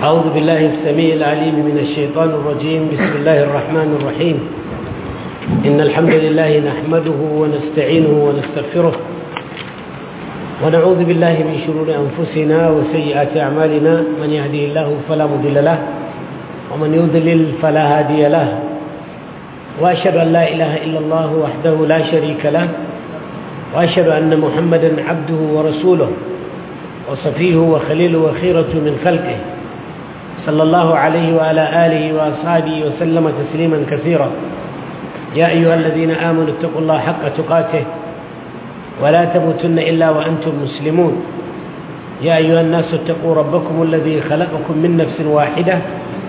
أعوذ بالله السميع العليم من الشيطان الرجيم بسم الله الرحمن الرحيم إن الحمد لله نحمده ونستعينه ونستغفره ونعوذ بالله من شرور أنفسنا وسيئات أعمالنا من يهدي الله فلا مضل له ومن يضلل فلا هادي له وأشهد أن لا إله إلا الله وحده لا شريك له وأشهد أن محمدا عبده ورسوله وصفيه وخليله وخيرة من خلقه صلى الله عليه وعلى آله وأصحابه وسلم تسليما كثيرا يا أيها الذين آمنوا اتقوا الله حق تقاته ولا تموتن إلا وأنتم مسلمون يا أيها الناس اتقوا ربكم الذي خلقكم من نفس واحدة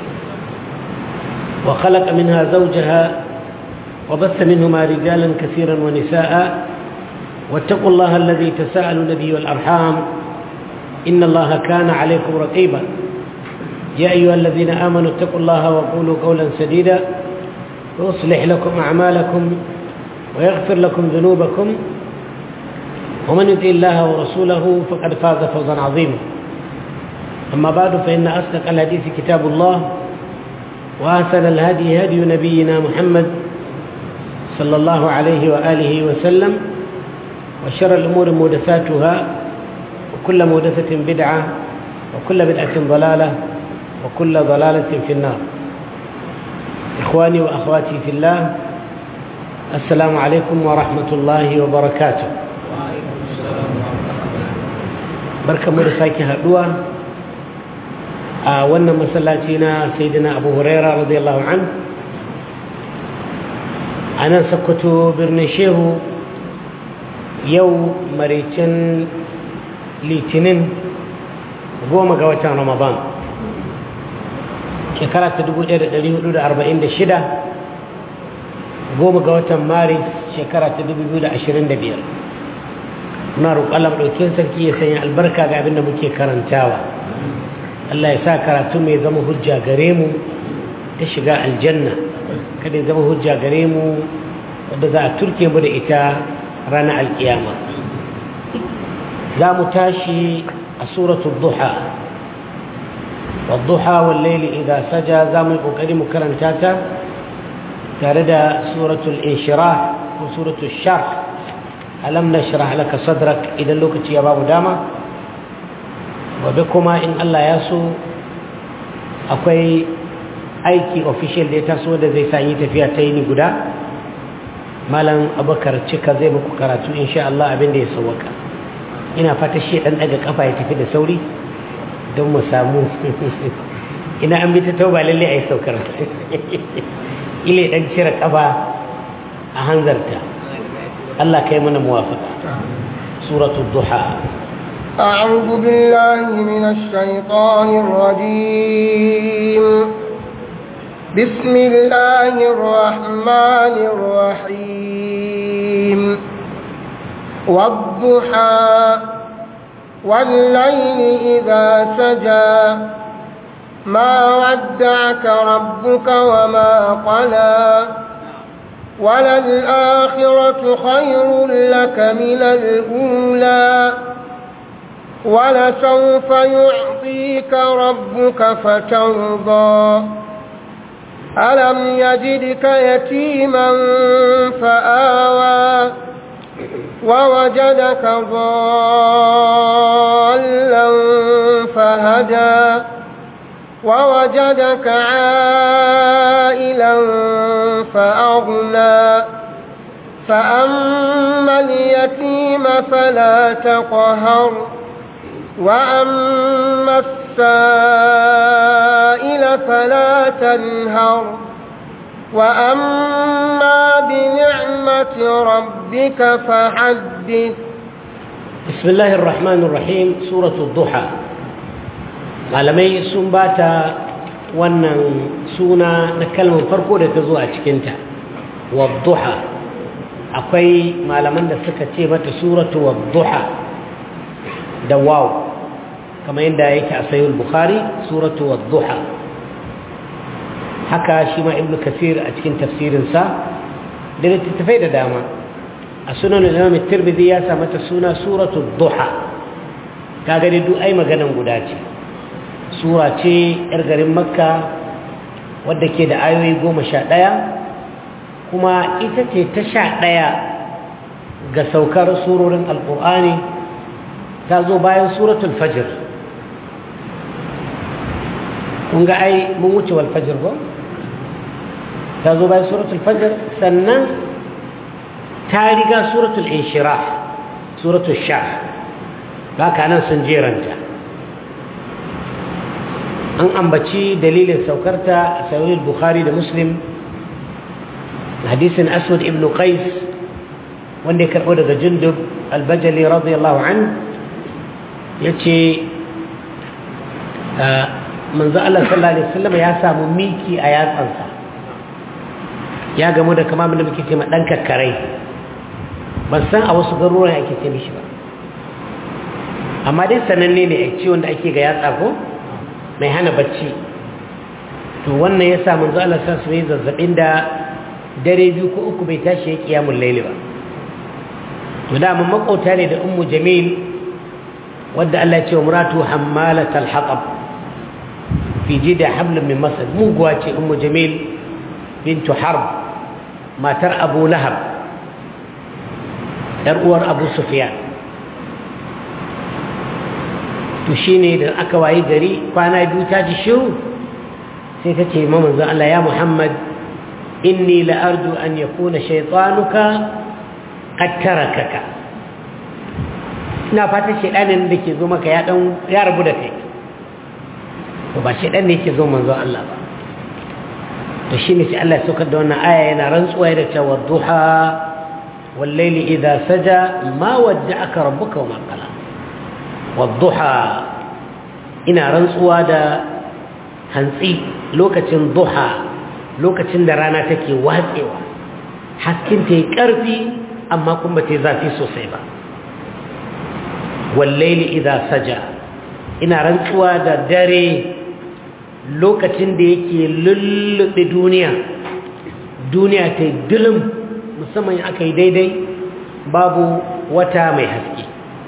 وخلق منها زوجها وبث منهما رجالا كثيرا ونساء واتقوا الله الذي تساءلوا به والأرحام إن الله كان عليكم رقيبا يا أيها الذين آمنوا اتقوا الله وقولوا قولا سديدا ويصلح لكم أعمالكم ويغفر لكم ذنوبكم ومن يطع الله ورسوله فقد فاز فوزا عظيما أما بعد فإن أصدق الحديث كتاب الله وأحسن الهدي هدي نبينا محمد صلى الله عليه وآله وسلم وشر الأمور محدثاتها وكل محدثة بدعة وكل بدعة ضلالة وكل ضلالة في النار إخواني وأخواتي في الله السلام عليكم ورحمة الله وبركاته barka mu da sake haduwa a wannan masallaci na sayyidina abu huraira radiyallahu an a nan sakkwato birnin shehu yau maricin litinin goma ga watan ramadan shekara ta 1446 goma ga watan maris shekara ta 2025 muna roƙalar ɗaukin sarki ya sanya albarka ga abin da muke karantawa Allah ya sa karatu mai zama hujja gare mu ta shiga aljanna kada ya zama hujja gare mu wadda za a turke mu da ita ranar alkiyama za mu tashi a suratul duha wadduha wallaili idan saja za mu yi ƙoƙari mu karanta ta tare da suratul inshirah ko suratul sharh alam nashrah laka sadrak idan lokaci ya babu dama gobe kuma in Allah ya so akwai aiki official da ya taso da zai sa yi tafiya ta yi guda malam abubakar cika zai muku karatu insha Allah abin da ya sauwaka ina fata shi dan daga kafa ya tafi da sauri don mu samu ina an bi ta tauba lalle a yi saukar ile dan cire kafa a hanzarta Allah kai mana muwafaka suratul duha أعوذ بالله من الشيطان الرجيم بسم الله الرحمن الرحيم والضحى والليل إذا سجى ما ودعك ربك وما قلى وللآخرة خير لك من الأولى ولسوف يعطيك ربك فترضى ألم يجدك يتيما فآوى ووجدك ضالا فهدى ووجدك عائلا فأغنى فأما اليتيم فلا تقهر وأما السائل فلا تنهر وأما بنعمة ربك فحدث بسم الله الرحمن الرحيم سورة الضحى malamai sun ba ta wannan suna na kalmar farko da ta zo a cikinta wadduha akwai malaman da suka ce mata suratu wadduha da waw kamar yadda yake a sayul bukhari suratu wadduha haka shi ma ibn kasir a cikin tafsirinsa da littattafai da dama a sunan imam tirmidhi ya sa mata suna suratu duha kaga dai duk ai maganan guda ce sura ce 'yar garin makka wadda ke da ayoyi goma sha ɗaya kuma ita ce ta sha ɗaya ga saukar surorin alƙur'ani ta zo bayan suratul fajr kun ga ai mun wuce wal fajr ba ta zo bayan suratul fajr sannan ta riga suratul inshirah suratul shah haka nan sun jeranta an ambaci dalilin saukarta a sahih bukhari da muslim hadisin aswad ibn qais wanda ya karɓo daga jundub albajali radiyallahu an ya ce manzo Allah sallallahu alaihi wasallam ya samu miki a yatsansa ya gamu da kama da muke ce ma dan kakkarai ban san a wasu garuruwan ake ce mishi ba amma dai sananne ne a ciwon da ake ga yatsa ko mai hana bacci to wannan ya sa manzo Allah sa su yi zazzabin da dare biyu ko uku bai tashi ya kiyamun laili ba to da mun makauta ne da ummu jamil wadda Allah ya ce wa muratu hammalatal hatab fi jida hablum min masad muguwa ce ummu jamil bintu harb matar abu lahab yar uwar abu sufyan to shine da aka wayi gari kwana biyu ta ji shiru sai ta ce ma manzo Allah ya Muhammad inni la arju an yakuna shaytanuka qad tarakaka ina fata shedanin da ke zo maka ya dan ya rabu da kai to ba shedan ne yake zo manzo Allah ba to shine sai Allah ya saukar da wannan aya yana rantsuwa da cewa duha wal layli idha saja ma wadda'aka rabbuka wa ma qala wadduha ina rantsuwa da hantsi lokacin duha lokacin da rana take watsewa haskin ta yi ƙarfi amma kuma ta yi zafi sosai ba wallaili idha saja ina rantsuwa da dare lokacin da yake lullube duniya duniya ta yi dilim musamman aka yi daidai babu wata mai haske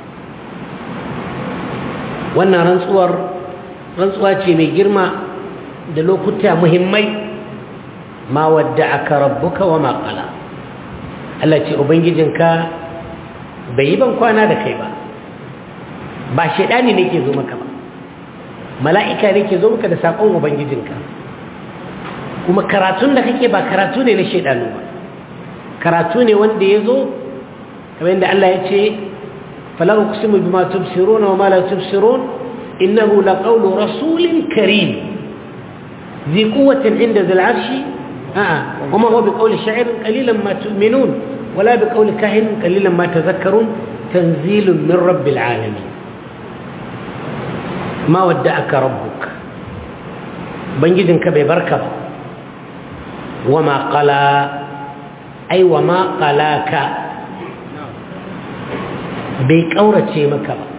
wannan rantsuwar rantsuwa ce mai girma da lokuta muhimmai ma wadda aka rabbuka wa maƙala Allah ce ubangijinka bai yi ban kwana da kai ba ba shaidani ne ke zo maka ba mala'ika ne ke zo maka da saƙon ubangijinka kuma karatun da kake ba karatu ne na shaidanu ba karatu ne wanda ya zo kamar yadda Allah ya ce فلا أقسم بما تبصرون وما لا تبصرون إنه لقول رسول كريم ذي قوة عند ذي العرش آه. وما هو بقول شاعر قليلا ما تؤمنون ولا بقول كاهن قليلا ما تذكرون تنزيل من رب العالمين ما ودعك ربك بنجدنك ببركة وما قلا أي وما قلاك bai ƙaurace maka ba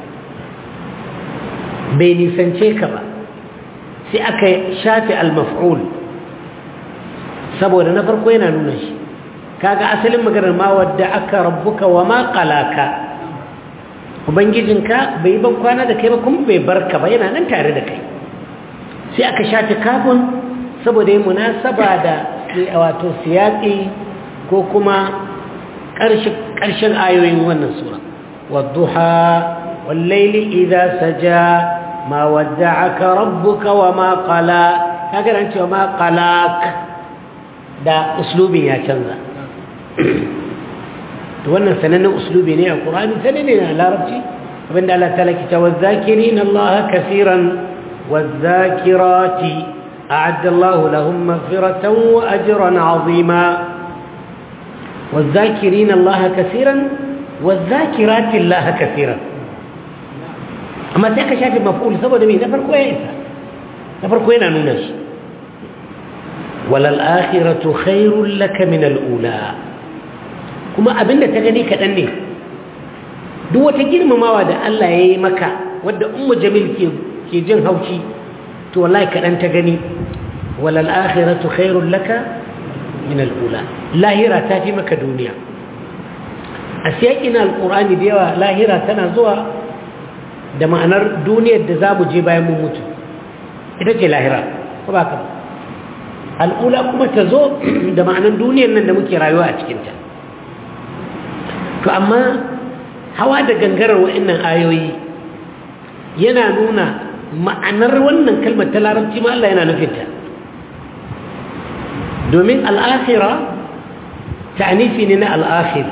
bai nisance ka ba sai aka shafe al-maf'ul saboda na farko yana nuna shi kaga asalin maganar ma wadda aka rabbuka wa ma qalaka ubangijinka bai ban kwana da kai ba kuma bai barka ba yana nan tare da kai sai aka shafe kafin saboda yin munasaba da wato siyaƙi ko kuma ƙarshen ayoyin wannan sura والضحى والليل إذا سجى ما ودعك ربك وما قلى هكذا أنت وما قلاك ده أسلوبي يا شنزا wannan sanannen uslubi ne a ƙur'ani sananne na larabci abinda Allah ta lakita wa zakirin Allah kasiran wa zakirati a'adda Allah lahum maghfiratan wa ajran azima wa zakirin Allah kasiran والذاكرات الله كثيرا amma sai ka shafi maf'ul saboda me na farko ya isa na farko yana nuna shi walal akhiratu khairul laka min al ula kuma abinda ta gani kadan ne duk wata girmamawa da Allah ya yi maka wadda ummu jamil ke ke jin haushi to wallahi kadan ta gani walal akhiratu khairul laka min al ula lahira ta fi maka duniya a siyakin alkur'ani da yawa lahira tana zuwa da ma'anar duniyar da za mu je bayan mun mutu ita ce lahira ko ba ka al'ula kuma ta zo da ma'anan duniyar nan da muke rayuwa a cikinta to amma hawa da gangarar wa'annan ayoyi yana nuna ma'anar wannan kalmar ta larabci ma Allah yana nufinta domin al'akhira ta'anifi ne na al'akhir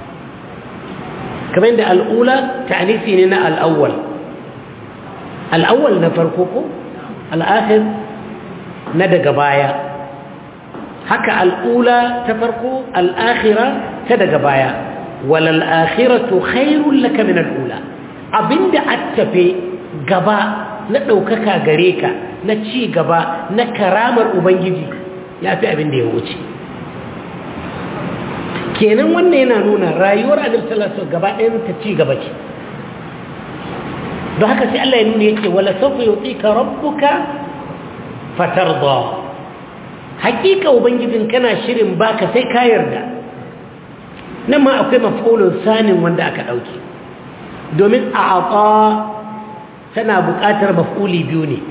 kamar da al'ula ta'anifi ne na al'awwal al'awwal na farko ko al'akhir na daga baya haka al'ula ta farko al'akhira ta daga baya walal akhiratu khairul laka min al'ula abinda attafe gaba na ɗaukaka gare ka na ci gaba na karamar ubangiji ya fi abinda ya wuce kenan wannan yana nuna rayuwar annabi sallallahu alaihi gaba ɗayan ta ci gaba ce don haka sai Allah ya nuna yake wala sawfa yutika rabbuka fatarda hakika ubangijin kana shirin baka sai ka yarda nan ma akwai maf'ulun sanin wanda aka dauke domin a'ata tana buƙatar maf'uli biyu ne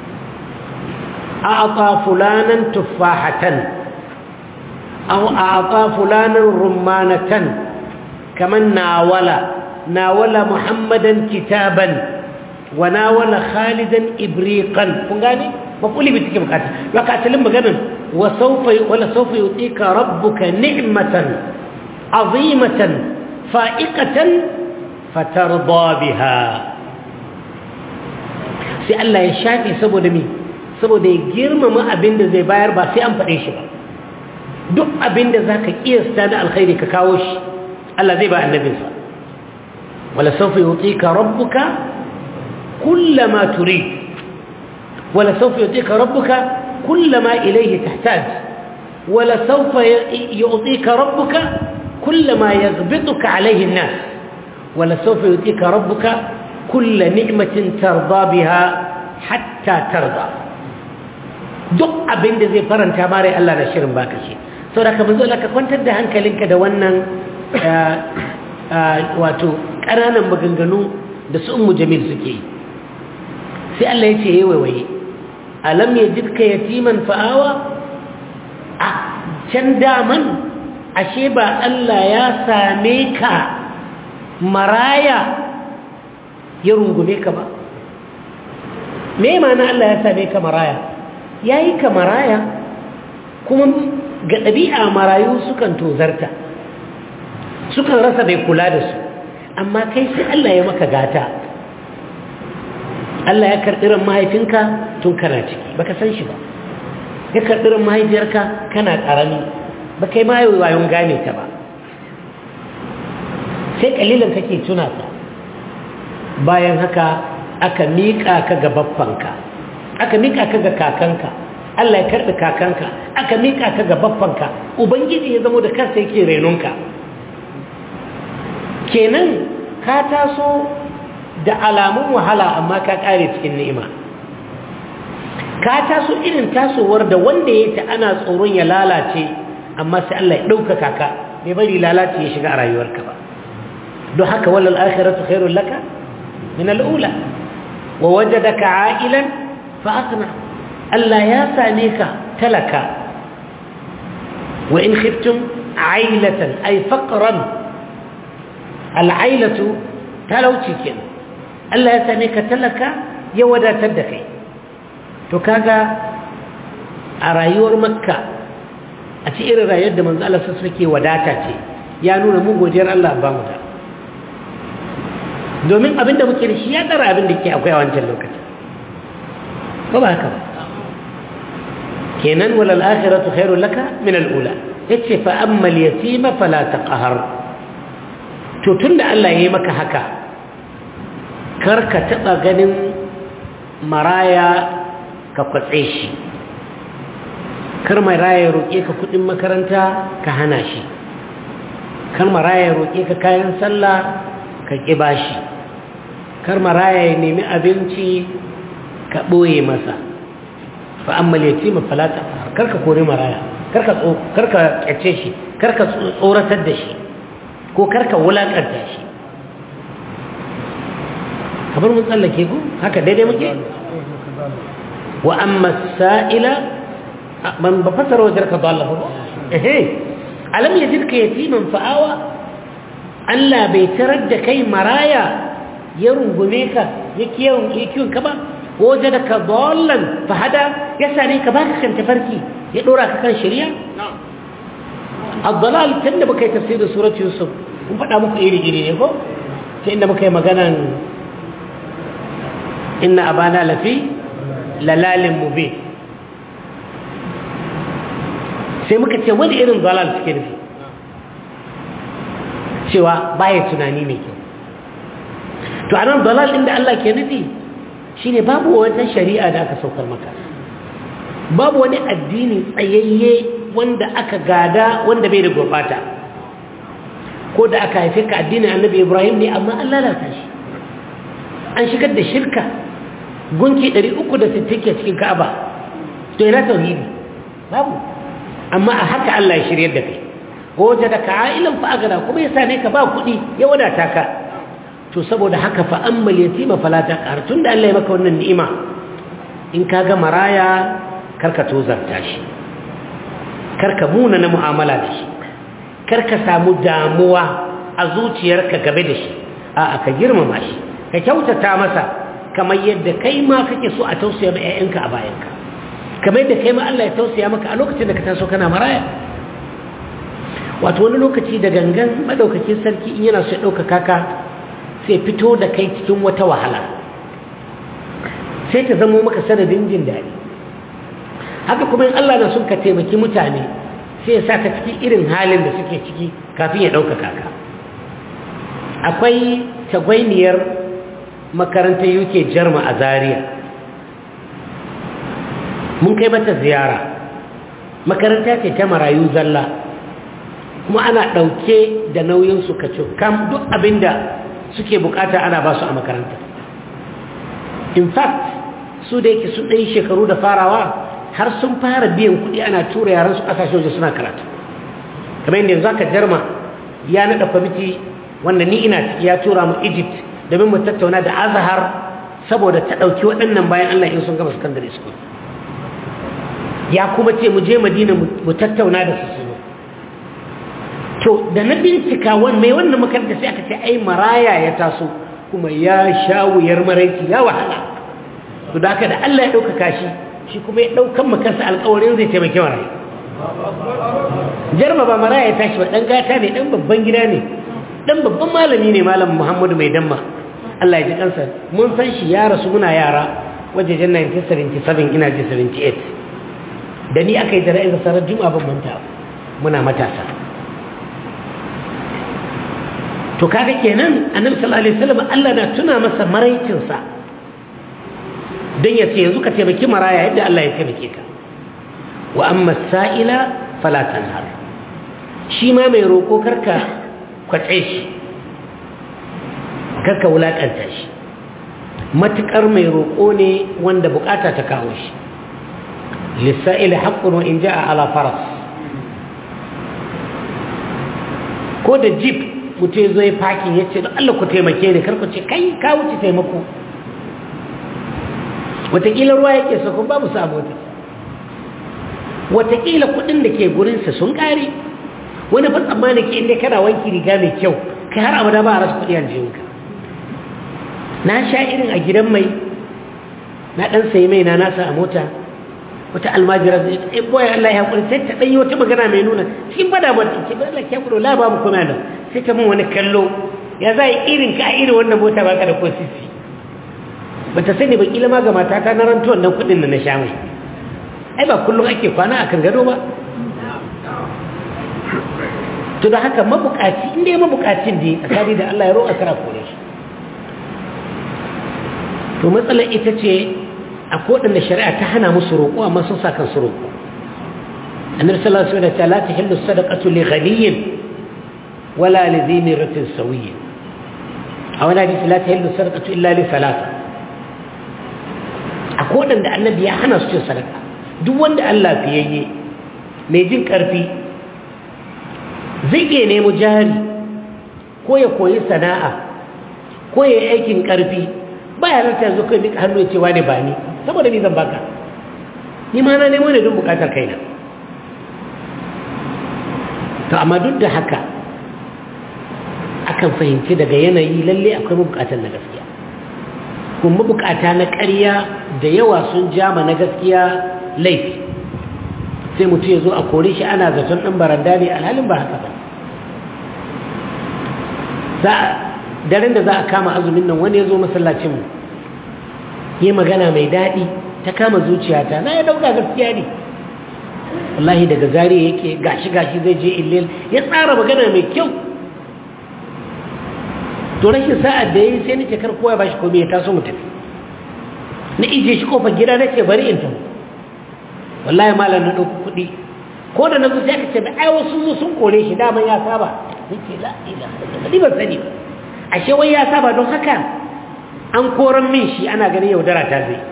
a'ata fulanan tuffahatan aw a'ata fulanan rummanatan kaman nawala nawala muhammadan kitaban wa nawala khalidan ibriqan kun gane maf'uli bi take bukata baka asalin maganan wa sawfa wala sawfa yutika rabbuka ni'matan azimatan fa'iqatan fatarda biha sai Allah ya shafi saboda me saboda ya girmama abin da zai bayar ba sai an faɗe shi ba duk abin da zaka kiyasta na alkhairi ka kawo shi Allah zai ba annabinsa wala sawfa yutika rabbuka kullama turid wala sawfa yutika rabbuka kullama ilayhi tahtaj wala sawfa yutika rabbuka kullama yaghbituka alayhi an-nas wala sawfa yutika rabbuka kull ni'matin tarda biha hatta tarda duk abin da zai faranta mare Allah na shirin baka shi saboda ka manzo ka kwantar da hankalinka da wannan wato ƙananan maganganu da su ummu jamil suke yi sai Allah ya ce yayi waiwaye alam yajidka yatiman fa'awa a can daman ashe ba Allah ya same ka maraya ya rungume ka ba me ma'ana Allah ya same ka maraya yayi ka maraya kuma ga ɗabi'a marayu sukan tozarta sukan rasa bai kula da su amma kai sai Allah ya maka gata Allah ya karɓi ran mahaifinka tun kana ciki baka san shi ba ya karɓi ran mahaifiyarka kana ƙarami ba kai ma wayon gane ta ba sai ƙalilan kake tuna ta bayan haka aka miƙa ka ga baffanka aka miƙa ka ga kakanka Allah ya karɓi kakanka aka miƙa ka ga baffanka ubangiji ya zamo da kansa yake renonka kenan ka taso da alamun wahala amma ka ƙare cikin ni'ima ka taso irin tasowar da wanda ya ta ana tsoron ya lalace amma sai Allah ya ɗaukaka ka bai bari lalace ya shiga a rayuwarka ba don haka walal akhiratu khairul laka min al'ula wa wajadaka a'ilan fa asna Allah ya same ka talaka wa in khiftum ailatan ay faqran al'ailatu talauci kenan Allah ya same ka talaka ya wadatar da kai to kaga a rayuwar makka a ci irin rayuwar da manzo Allah sun suke wadata ce ya nuna mu godiyar Allah ba mu da domin abin da muke da shi ya dara abin da ke akwai a wancan lokaci ko ba haka ba kenan walal akhiratu khairul laka min al ula yace fa amma al yatima fala taqhar to tunda Allah yayi maka haka kar ka taba ganin maraya ka kwatse shi kar maraya roƙe ka kudin makaranta ka hana shi kar maraya roƙe ka kayan sallah ka ƙi bashi kar maraya ya nemi abinci ka ɓoye masa fa amma yatima falata kar ka kore maraya kar ka kar ka kyace shi kar ka tsoratar da shi ko kar ka wulakanta shi kamar mun tsallake ku haka daidai muke wa amma sa'ila ban ba fasara wajen ka dalla ba ehe alam yajidka yatiman fa'awa Allah bai tarar da kai maraya ya rungume ka ya kiyon ka ba waje da ka dallan fahada ya same ka baka kan tafarki ya dora ka kan shari'a الضلال تند بكي تفسير سورة يوسف mun faɗa muku iri-iri ne ko ta inda muka yi maganan inna abana lafi lalalin mube sai muka ce wani irin dalal suke nufi cewa baya tunani mai kyau to anan dalal inda Allah ke nufi shine babu wata shari'a da aka saukar maka babu wani addini tsayayye wanda aka gada wanda bai da gurbata ko da aka haife ka addinin annabi ibrahim ne amma an lalata shi an shigar da shirka gunki 360 ke cikin ka'aba to ina tauhidi babu amma a haka Allah ya shiryar da kai waje da ka'ilan fa agana kuma ya same ka ba kuɗi ya wadata ka to saboda haka fa ammal yatima fala taqhar tunda Allah ya maka wannan ni'ima in ka ga maraya karka tozarta shi karka muna na mu'amala da shi karka samu damuwa a zuciyarka game da shi a'a ka girmama shi ka kyautata masa kamar yadda kai ma kake so a tausaya ma 'ya'yanka a bayanka kamar yadda kai ma Allah ya tausaya maka a lokacin da ka taso kana maraya wato wani lokaci da gangan madaukakin sarki in yana so ya ɗaukaka ka sai fito da kai cikin wata wahala sai ta zamo maka sanadin jin daɗi haka kuma in Allah na son ka taimaki mutane sai ya sa ka cikin irin halin da suke ciki kafin ya ɗaukaka ka akwai tagwainiyar makarantar uk jarma a zaria mun kai mata ziyara makaranta ce ta marayu zalla kuma ana ɗauke da nauyinsu ka kam duk abinda suke bukata ana ba su a makaranta in fact su da yake sun ɗaya shekaru da farawa har sun fara biyan kuɗi ana tura yaran su ƙasashe waje suna karatu kamar yadda yanzu aka jarma ya naɗa kwamiti wanda ni ina ciki ya tura mu egypt domin mu tattauna da azahar saboda ta ɗauki waɗannan bayan allah in sun gama secondary school ya kuma ce mu je madina mu tattauna da su suno to da na bincika wani mai wannan makaranta sai aka ce ai maraya ya taso kuma ya sha wuyar maraici ya wahala to da haka da allah ya ɗaukaka shi shi kuma ya ɗaukan makarsa alkawarin zai taimaki marayu jarma ba maraya ya tashi ba ɗan gata ne ɗan babban gida ne ɗan babban malami ne malam muhammadu mai damma allah ya ji kansa mun san shi ya rasu muna yara wajejen 1977 ina ji 78 da ni aka yi jana'izar sarar juma'a ban manta muna matasa to kaga kenan annabi sallallahu alaihi wasallam Allah na tuna masa maraicinsa don ya ce yanzu ka taimaki maraya yadda Allah ya taimake ka wa amma sa'ila fala tanhar shi ma mai roko karka kwace shi karka wulakanta shi matukar mai roko ne wanda bukata ta kawo shi lissa'ili haqqun wa in ja'a ala faras ko da jeep mutum zai fakin ya ce Allah ku taimake ni karku ce kai ka wuce taimako watakila ruwa yake so kuma babu sa mota watakila kudin da ke gurinsa sun kare wani fa tsammani ke inda kana wanki riga mai kyau kai har abada ba a rasa kudi a jikinka na sha irin a gidan mai na dan sayi mai na nasa a mota wata almajira zai ta boye Allah ya hakuri sai ta danyi wata magana mai nuna cikin bada ba ta ce ba Allah ya hakuri la babu kuma da sai ta mun wani kallo ya za irin ka irin wannan mota ba ka da ko sisi ba ta sani ba kila ma ga matata na rantu wannan kudin da na sha mai ai ba kullum ake kwana akan gado ba to da haka mabukaci inda ya mabukacin da ya tsakani da Allah ya roƙa kara kore shi to matsalar ita ce a koɗanda shari'a ta hana musu roƙo amma sun sa kansu roƙo annabi sallallahu alaihi wasallam la tahillu sadaqatu li ghaniyin wala li dhi miratin sawiyyin a wani hadisi la tahillu sadaqatu illa li salasa a koɗanda annabi ya hana su cin sadaka duk wanda Allah fiyayye mai jin ƙarfi zai iya nemo jari ko ya koyi sana'a ko ya yi aikin ƙarfi ba ya rata zo kai duka hannu ya ce wane ba ni saboda ni zan baka ni ma na nemo ne don bukatar kaina to amma duk da haka akan fahimci daga yanayi lalle akwai mabukatar na gaskiya kuma mabukata na ƙarya da yawa sun jama na gaskiya laifi sai mutum ya zo a kore shi ana zaton ɗan baranda ne alhalin ba haka ba daren da za a kama azumin nan wani ya zo masallacinmu yi magana mai daɗi ta kama zuciyata na ya dauka gaskiya ne wallahi daga zari yake gashi gashi zai je illil ya tsara magana mai kyau to rashin sa'ad da yayi sai nace kar kowa ya bashi komai ya taso mu tafi na ije shi kofar gida nace bari in tafi wallahi malam na dauki kuɗi ko da na zo sai ka ce ai wasu zo sun kore shi dama ya saba nace la ilaha illallah ban sani ba ashe wai ya saba don haka an koran min shi ana ganin yaudara ta zai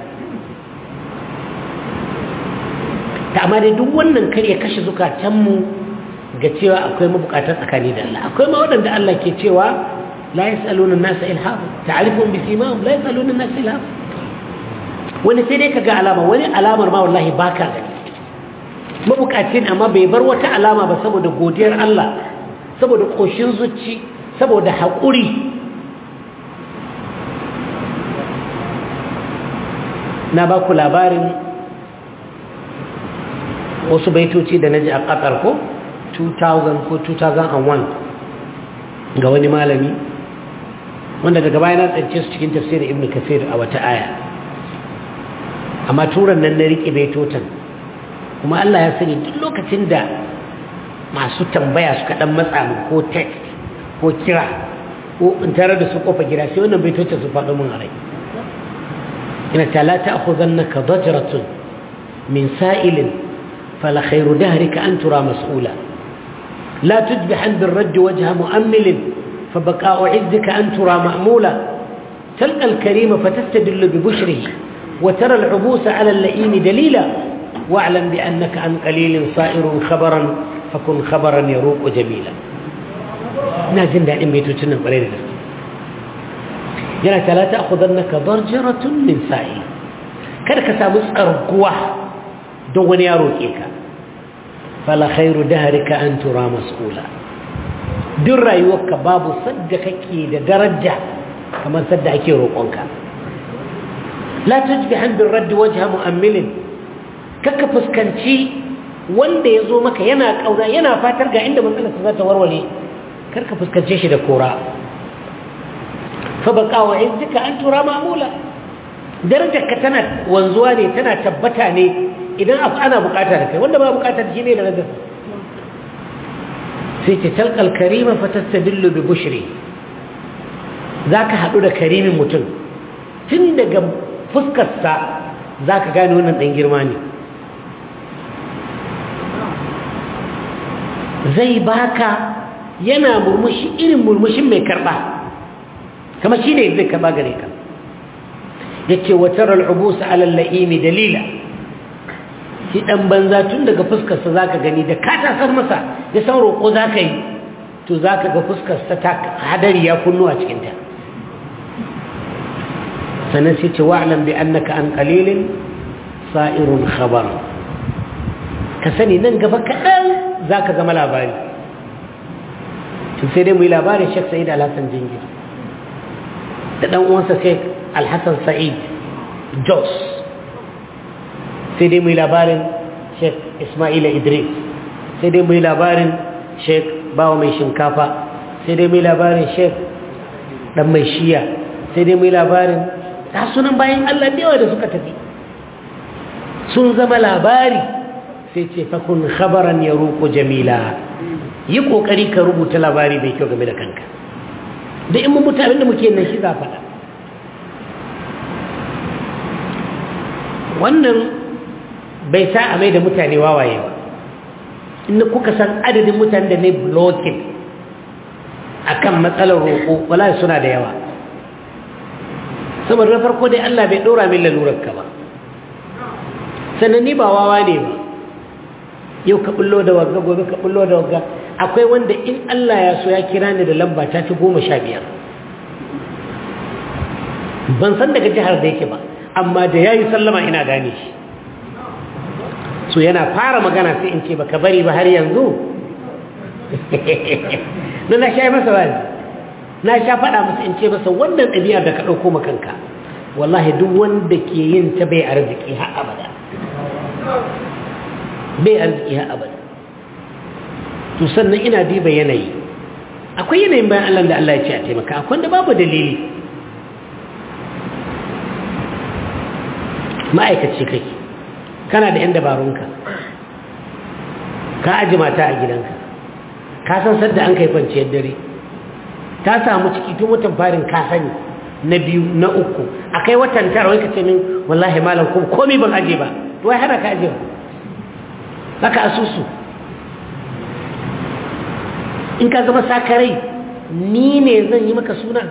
ta amma dai duk wannan kar ya kashe zukatanmu ga cewa akwai mabukatar tsakani da Allah akwai ma waɗanda Allah ke cewa la yas'aluna an-nasa ilhafa ta'rifuhum bi simahum la yas'aluna an-nasa ilhafa wani sai dai kaga alama wani alamar ma wallahi baka gani mabukacin amma bai bar wata alama ba saboda godiyar Allah saboda koshin zuci saboda haƙuri na ba ku labarin wasu baitoci da na ji a ƙasar ko 2000 ko 2001 ga wani malami wanda daga baya na tsance su cikin tafsirin ibn kasir a wata aya amma turan nan na riƙe baitotan kuma Allah ya sani duk lokacin da masu tambaya suka ɗan matsa mu ko text ko kira ko in tare da su kofa gida sai wannan baitocin su faɗo mun a rai ina ta la ta'khudhannaka dajratun min sa'ilin fala khayru dahrika an tura mas'ula la tudbihan birradd wajha mu'ammil فبقاء عزك أن ترى مأمولا تلقى الكريم فتستدل ببشره وترى العبوس على اللئيم دليلا واعلم بأنك عن قليل صائر خبرا فكن خبرا يروق جميلا نازل دائما بيتوتنا قليل yana ta la ta'khudannaka darjaratun min sa'i kada ka samu tsarguwa don wani ya roke ka fala khairu dahrika an tura mas'ula duk rayuwarka babu sadda kake da daraja kamar sadda ake roƙonka la tujbihan bir radd wajha mu'ammilin kaka fuskanci wanda ya zo maka yana kaura yana fatar ga inda matsalarsa za ta warware karka fuskance shi da kora fabaka wa izzika an tura mamula darajarka tana wanzuwa ne tana tabbata ne idan ana bukata da kai wanda ba bukata shi ne da rajar sai ce talqal karima fatastadillu bi bushri zaka hadu da karimin mutum tun daga fuskarsa zaka gane wannan dan girma ne zai baka yana murmushi irin murmushin mai karba kama shi ne zai kama gare ka ya ce watar al'ubusa alalla'imi dalila shi ɗan banza tun daga fuskarsa za ka gani da ka tasar masa ya san roƙo za ka yi to za ka ga fuskarsa ta hadari ya kunnu a cikinta sannan sai ce wa'alan bi annaka an qalilin sa'irun khabar ka sani nan gaba kaɗan za ka zama labari to sai dai mu yi labarin shek sa'id alhassan jingir da ɗan uwansa shek alhassan sa'id jos sai dai mu yi labarin shek ismaila idris sai dai mu yi labarin shek bawa mai shinkafa sai dai mu yi labarin shek ɗan mai shiya sai dai mu yi labarin ta sunan bayan allah da yawa da suka tafi sun zama labari sai ce fakun khabaran ya roƙo jamila yi ƙoƙari ka rubuta labari mai kyau game da kanka da in mun mutane da muke nan shi za faɗa wannan bai sa a mai da mutane wawaye ba inda kuka san adadin mutane da ne blocking a kan matsalar roƙo wala suna da yawa saboda na farko dai Allah bai ɗora min lalurarka ba sannan ni ba wawa ne ba yau ka bullo da wagga gobe ka bullo da wagga akwai wanda in Allah ya so ya kira ni da lamba ta fi goma sha biyar ban san daga jihar da yake ba amma da ya yi sallama ina gane shi so yana fara magana sai in ce baka bari ba har yanzu na na sha masa wani na sha faɗa masa in ce masa wannan ɗabi'ar da ka ɗauko makanka wallahi duk wanda ke yin ta bai arziki har abada bai arziki har abada to sannan ina diba yanayi akwai yanayin bayan Allah da Allah ya ce a taimaka akwai da babu dalili ma'aikaci kake kana da 'yan dabarunka ka aji mata a gidanka ka san sadda an kai kwanciyar dare ta samu ciki tun watan farin ka sani na biyu na uku a kai watan tara wai ka ce min wallahi malam kuma komi ban aje ba wai hana ka aje ba haka asusu in ka zama sakarai ni ne zan yi maka suna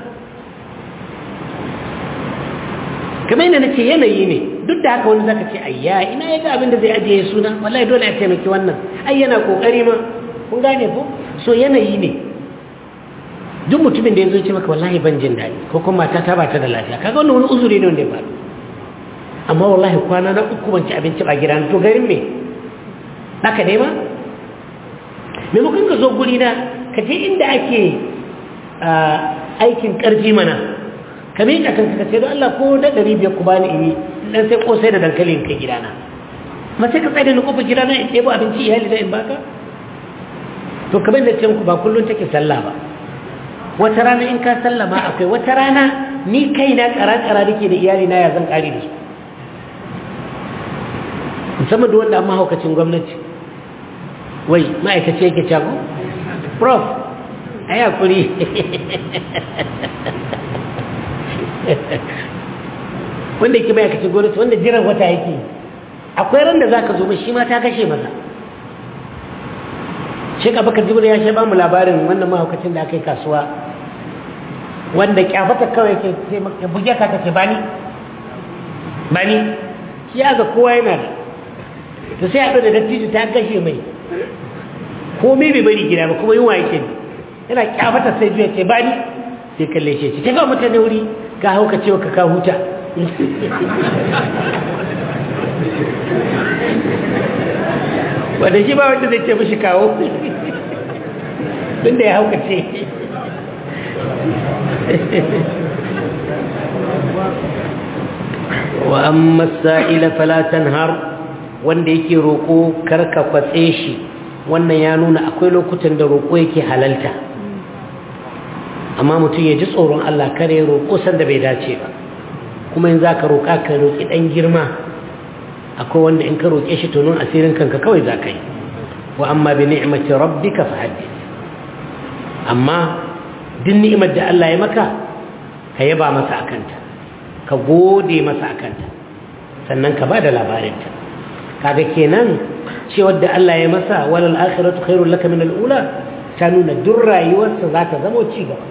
kamar yana nace yanayi ne duk da haka wani zaka ce ayya ina yaga abin da zai ajiye suna wallahi dole a taimaki wannan ai yana kokari ma kun gane ko so yanayi ne duk mutumin da ya zo ce maka wallahi ban jin daɗi ko kuma mata ta ba ta da lafiya kaga wannan wani uzuri ne wanda ya faru amma wallahi kwana na uku ban ci abinci ba gida to garin me haka ne ma maimakon ka zo guri na ka je inda ake aikin ƙarfi mana ka miƙa kanka ka ce don Allah ko da ɗari biyar ku bani ini dan sai kosai da dankali in kai gidana ma sai ka tsaye da ni kofar gidana in ɗebo abinci iyali na in baka to kamar da ce muku ba kullum take sallah ba wata rana in ka sallah ma akwai wata rana ni kaina ƙara-ƙara nake da iyali na ya zan ƙari da su musamman da wanda an mahaukacin gwamnati wai ma'aikaci yake cago prof a yi hakuri wanda yake ma'aikacin gwamnati wanda jiran wata yake akwai ran da za ka zo ba shi ma ta kashe masa shek abakar jibril ya shi ba mu labarin wannan mahaukacin da aka yi kasuwa wanda kyafata kawai ke ya buge ka ta ce bani bani shi ya ga kowa yana da to sai haɗu da dattijo ta kashe mai komai bai bari gida ba kuma yunwa yake yana kyafata sai juya ce bani sai kalle shi ce ta ga mutane wuri ka hauka cewa ka ka huta wanda shi ba wanda zai ce mashi kawo tun da ya hauka ce wa amma sa'ila falatan har wanda yake roƙo karka kwatse shi wannan ya nuna akwai lokutan da roƙo yake halalta amma mutum ya ji tsoron Allah kare ya roƙo sanda bai dace ba kuma in za ka roƙa ka roƙi ɗan girma akwai wanda in ka roƙe shi tonon asirin kanka kawai za ka yi wa amma bi ni'imati rabbika fa haddith amma duk ni'imar da Allah ya maka ka yaba masa akanta ka gode masa akanta sannan ka bada labarinta kaga kenan cewar da Allah ya masa walal akhiratu khairul laka min al-ula ta nuna duk rayuwarsa za ta zama ci gaba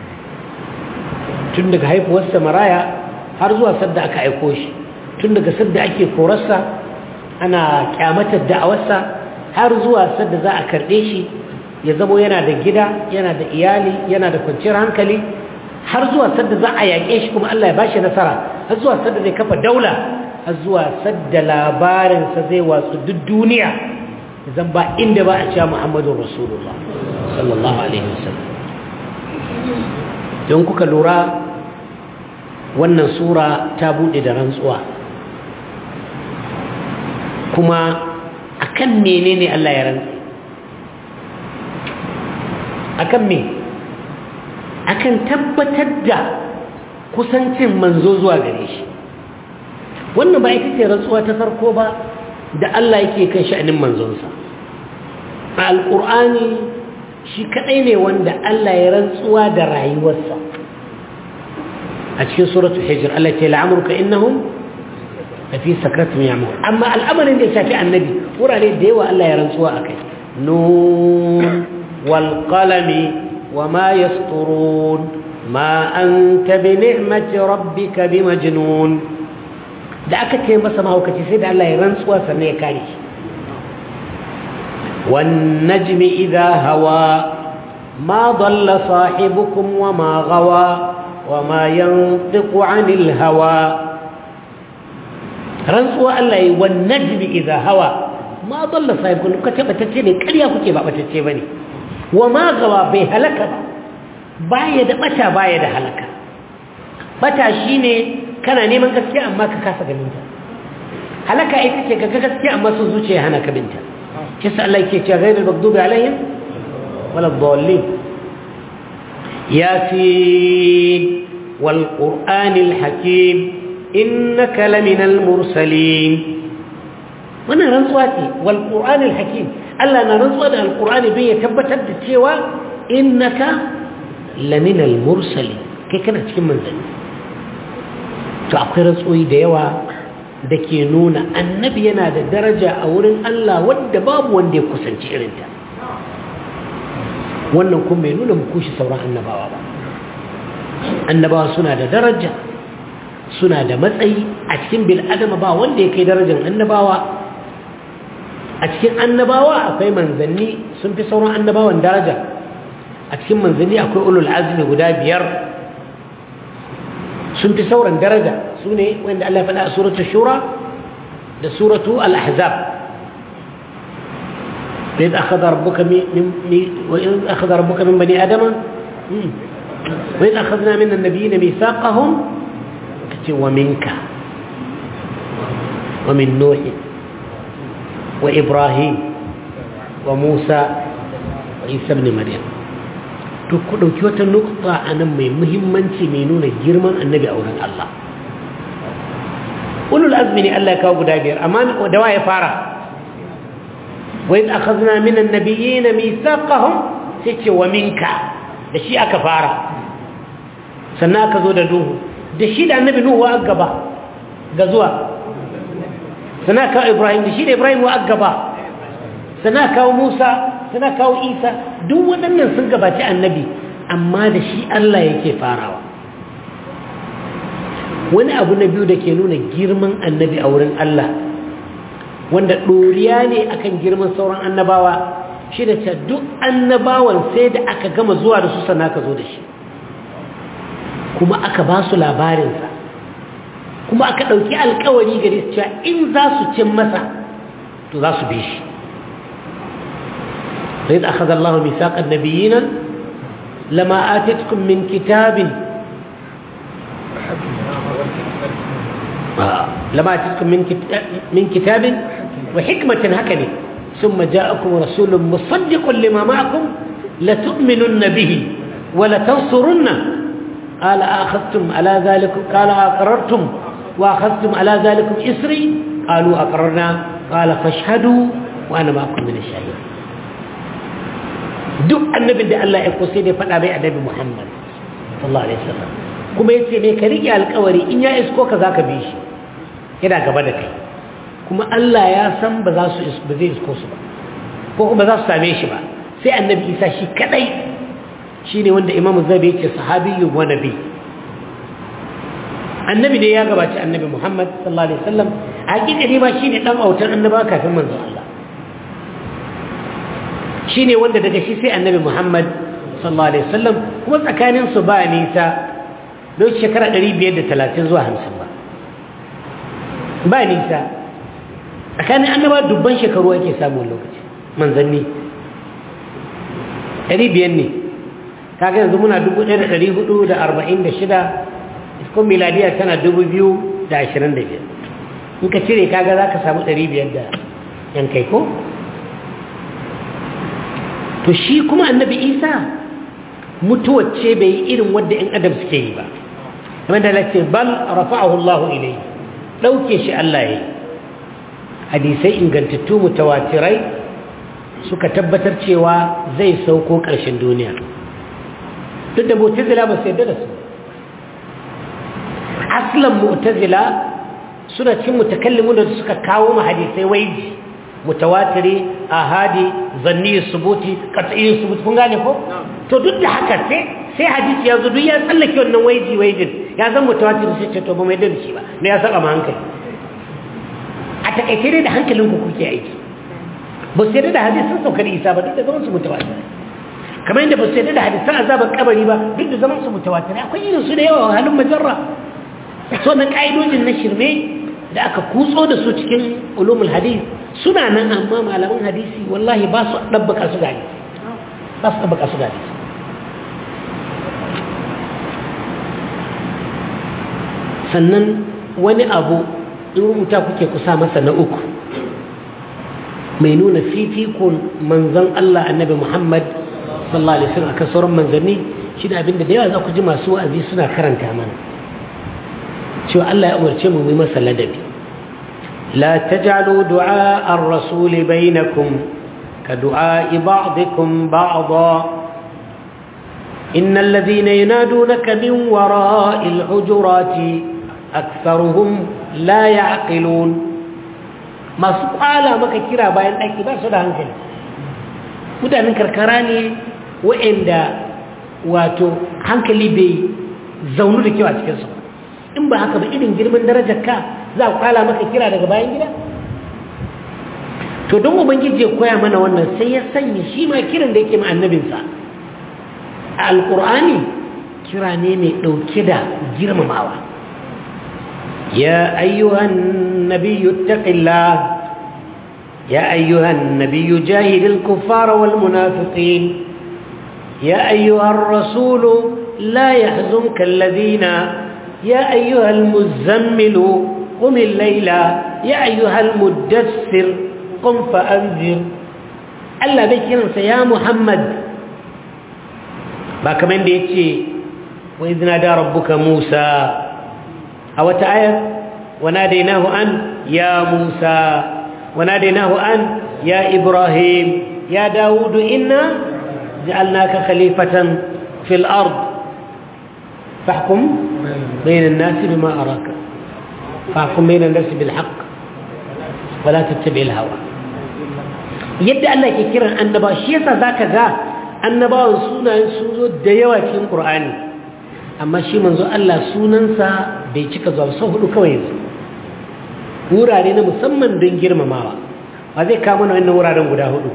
tun daga haifuwarsa maraya har zuwa sadda aka aiko shi tun daga sadda ake korarsa ana kyamatar da'awarsa har zuwa sadda za a karɓe shi ya zamo yana da gida yana da iyali yana da kwanciyar hankali har zuwa sadda za a yaƙe shi kuma Allah ya ba shi nasara har zuwa sadda zai kafa daula har zuwa sadda labarinsa zai watsu duk duniya zan ba inda ba a cewa Muhammadu Rasulullah sallallahu alaihi wasallam don kuka lura wannan sura ta buɗe da rantsuwa kuma akan menene Allah ya rantsa akan me akan tabbatar da kusancin manzo zuwa gare shi wannan ba ita ce rantsuwa ta farko ba da Allah yake kan sha'anin manzonsa a alƙur'ani shi kaɗai ne wanda Allah ya rantsuwa da rayuwarsa a cikin suratul hijr Allah ce la'amurka innahum lafi sakratun ya'mur amma al'amarin da ya shafi annabi wurare da yawa Allah ya rantsuwa akai nun wal qalami wama yasturun ma anta bi ni'mati rabbika bimajnun da aka ce masa mahaukaci sai da Allah ya rantsuwa sannan ya kare shi wan najmi idha hawa ma dalla sahibukum wama gawa وما ينطق عن الهوى رنسوا الله والنجم إذا هوى ma dalla sahibukum ka tabbatacce ne ƙarya kuke ba batacce bane wa ma gawa bai halaka ba baya da bata baya da halaka bata shine kana neman gaskiya amma ka kasa ganin ta halaka ita ce ga gaskiya amma sun zuciya hana ka binta shi sa Allah yake cewa ghayrul maghdubi alaihim wala dhallin yasin wal qur'anil hakim innaka laminal mursalin wannan rantsuwa ce wal qur'anil hakim Allah na rantsuwa da alqur'ani bai ya tabbatar da cewa innaka laminal mursalin kai kana cikin manzanni to akwai rantsuwi da yawa da ke nuna annabi yana da daraja a wurin Allah wadda babu wanda ya kusanci irinta wannan kuma mai nuna mukushi sauran annabawa ba annabawa suna da daraja suna da matsayi a cikin bil'adama ba wanda ya kai darajar annabawa a cikin annabawa akwai manzanni sun fi sauran annabawan daraja a cikin manzanni akwai ulul azmi guda biyar sun fi sauran daraja su ne wanda Allah faɗa a suratu shura da suratu al-ahzab وإذ أخذ ربك من وإذ أخذ ربك من بني آدم وإذ أخذنا من النبيين ميثاقهم ومنك ومن نوح وإبراهيم وموسى وعيسى بن مريم to ku ɗauki wata nukta a nan mai muhimmanci mai nuna girman annabi a wurin Allah ulul azmi ne Allah ya kawo guda biyar amma da wa ya fara wa idh akhadna min an-nabiyyin mithaqahum sai ce wa minka da shi aka fara sannan aka zo da duhu da shi da annabi nuhu wa gaba ga zuwa sannan kawo ibrahim da shi da ibrahim wa gaba sannan kawo musa sannan kawo isa duk waɗannan sun gabaci annabi amma da shi allah yake farawa wani abu na biyu da ke nuna girman annabi a wurin allah wanda ɗoriya ne akan girman sauran annabawa shi da ce duk annabawan sai da aka gama zuwa da su sannan ka zo da shi kuma aka ba su labarinsa kuma aka ɗauki alkawari gare su cewa in za su cin masa to za su bi shi zai da aka zallahu misaƙar nabiyinan lama atetkum min kitabin lama atetkum min kitabin wa hikmatin haka ne ثم جاءكم رسول مصدق لما معكم لتؤمنن به ولتنصرنه قال أخذتم على ذلك قال أقررتم وأخذتم على ذلك إسري قالوا أقررنا قال فاشهدوا وأنا معكم من الشهيد duk annabin da Allah ya kusa ne faɗa bai annabi Muhammad sallallahu alaihi wasallam kuma yace ne ka rike alƙawari in ya isko ka zaka bi shi yana gaba da kai kuma Allah ya san ba za su ba zai isko su ba ko kuma za su same shi ba sai annabi Isa shi kadai shi ne wanda imamu zabi yake sahabiyu wa nabi annabi ne ya gabaci annabi muhammad sallallahu alaihi wasallam a hakikani ma shi ne ɗan autar annaba kafin manzon Allah shi ne wanda daga shi sai annabi muhammad sallallahu alaihi wasallam kuma tsakaninsu ba nisa don shekara 530 zuwa 50 ba ba nisa tsakanin annaba dubban shekaru ake samun lokaci manzanni 500 ne kaga yanzu muna 1446 iskon miladiya tana 2025 in ka cire kaga za ka samu 500 da yan kai ko to shi kuma annabi isa mutuwacce bai yi irin wadda in adam suke yi ba kamar da lace bal rafa'ahu Allah ilayhi dauke shi Allah yayi hadisai ingantattu mutawatirai suka tabbatar cewa zai sauko ƙarshen duniya duk da mu'tazila ba su yadda da su aslan mu'tazila suna cin mutakallimu da suka kawo ma hadisai waiji mutawatiri ahadi zanni subuti qat'i subuti kun gane ko to duk da haka sai sai hadisi ya zo duk ya tsallake wannan waiji waijin ya zan mutawatiri sai ce to ba mai da shi ba ne ya saba ma hankali a takaice dai da hankalin ku kuke aiki ba su yadda da hadisin saukar isa ba duk da zaman su mutawatiri kamar yadda ba su yadda da hadisan azabar kabari ba duk da zaman su mutawatiri akwai irin su da yawa halin majarra so na ka'idojin na shirme da aka kutso da su cikin ulumul hadis suna nan amma malaman hadisi wallahi ba su ɗabbaka su gani ba su ɗabbaka su gani sannan wani abu in rubuta kuke kusa masa na uku mai nuna fifikon manzon Allah annabi Muhammad sallallahu alaihi wasallam akan sauran manzanni shi da abinda da yawa za ku ji masu wa'azi suna karanta mana cewa Allah ya umarce mu mu masa ladabi la taj'alu du'a ar-rasul bainakum ka du'a ba'dikum ba'dha إن الذين ينادونك من وراء الحجرات أكثرهم لا يعقلون ما سؤال ما كثيرا باين أكي بس هذا هنكل mutanen karkara ne wa'anda wato hankali bai zaunu da kyau a cikinsu in ba haka ba irin girman darajar ka za a kwala maka kira daga bayan gida to don ubangiji ya koya mana wannan sai ya sanya shi ma kiran da yake ma annabinsa a alkur'ani kira ne mai ɗauke da girmamawa ya ayyuhan nabiyyu taqillah يا أيها النبي جاهد الكفار والمنافقين يا أيها الرسول لا يحزنك الذين يا أيها المزمل قم الليل يا أيها المدثر قم فأنذر ألا بكرا يا محمد ما كمان ديتي وإذ نادى ربك موسى أو تعالى وناديناه أن يا موسى وناديناه أن يا إبراهيم يا داود إنا جعلناك خليفة في الأرض فاحكم بين الناس بما أراك فاحكم بين الناس بالحق ولا تتبع الهوى yadda Allah ke kiran annaba shi yasa zaka ga annabawan sunayen sun zo da yawa cikin Qur'ani amma shi manzo Allah sunansa bai cika zuwa sau hudu kawai yanzu wurare na musamman don girmamawa ba zai kama na wannan wuraren guda hudu